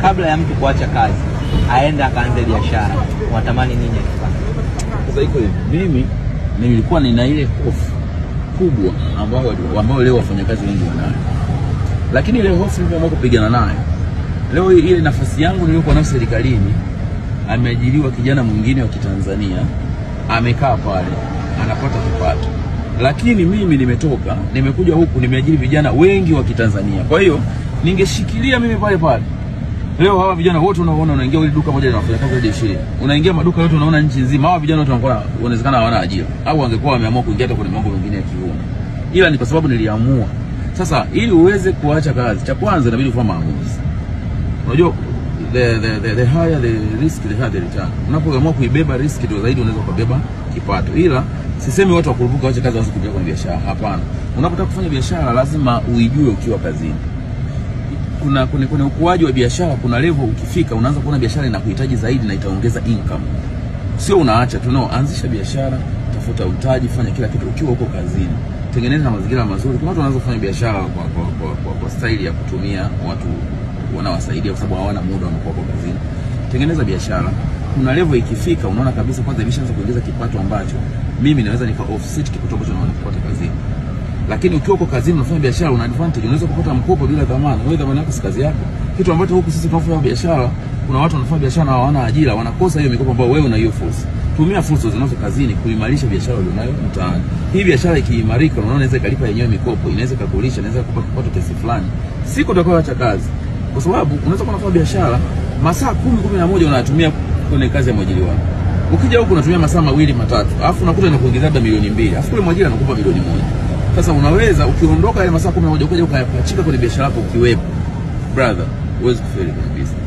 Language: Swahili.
kabla ya mtu kuacha kazi aende akaanze biashara, unatamani nini akifanya? Sasa iko hivi, mimi nilikuwa nina ile hofu kubwa ambayo ambayo leo wafanyakazi wengi wanayo, lakini ile hofu niliamua kupigana nayo. Leo hii ile nafasi yangu niliyokuwa nayo serikalini, ameajiriwa kijana mwingine wa Kitanzania, amekaa pale anapata kipato, lakini mimi nimetoka, nimekuja huku, nimeajiri vijana wengi wa Kitanzania. Kwa hiyo ningeshikilia mimi pale pale Leo hawa vijana wote unaoona unaingia ile duka moja linafanya kazi zaidi ya 20. Unaingia maduka yote unaona nchi nzima hawa vijana wote wanakuwa inawezekana hawana ajira au wangekuwa wameamua kuingia hata kwenye mambo mengine ya kiume. Ila ni kwa sababu niliamua. Sasa ili uweze kuacha kazi, cha kwanza inabidi ufanye maamuzi. Unajua the, the, the, the higher the risk the higher the return. Unapoamua kuibeba risk ndio zaidi unaweza kubeba kipato. Ila sisemi watu wakurupuka waache kazi waanze kuingia kwenye biashara. Hapana. Unapotaka kufanya biashara lazima uijue ukiwa kazini kuna kuna, kuna ukuaji wa biashara, kuna level ukifika unaanza kuona biashara inakuhitaji zaidi na itaongeza income. Sio unaacha tu, no, anzisha biashara, tafuta mtaji, fanya kila kitu ukiwa huko kazini, tengeneza na mazingira mazuri. Kuna watu wanaweza kufanya biashara kwa, kwa, kwa, kwa, kwa staili ya kutumia watu wanawasaidia, kwa sababu hawana muda, wanakuwa kwa kazini. Tengeneza biashara, kuna level ikifika, unaona kabisa kwanza imeshaanza kuongeza kipato ambacho mimi naweza nika offset kipato ambacho naona kupata kazini lakini ukiwa uko kazini unafanya biashara una advantage, unaweza kupata mkopo bila dhamana. Wewe dhamana yako si kazi yako, kitu ambacho huku sisi tunafanya biashara, kuna watu wanafanya biashara na hawana ajira, wanakosa hiyo mikopo ambayo wewe una hiyo fursa. Tumia fursa zinazo kazini kuimarisha biashara ulionayo mtaani. Hii biashara ikiimarika, unaona inaweza ikalipa yenyewe mikopo, inaweza ikakulisha, inaweza kukupa kipato kiasi fulani, siku utakayoacha kazi, kwa sababu unaweza kuwa unafanya biashara masaa kumi kumi na moja unatumia kwenye kazi ya mwajiri wako ukija huku unatumia masaa mawili matatu, alafu unakuta inakuongezea labda milioni mbili, alafu kule mwajiri anakupa milioni moja. Sasa unaweza ukiondoka yale masaa kumi na moja ukaja ukayapachika kwenye biashara yako ukiwepo, brother, huwezi kufeli kwenye business.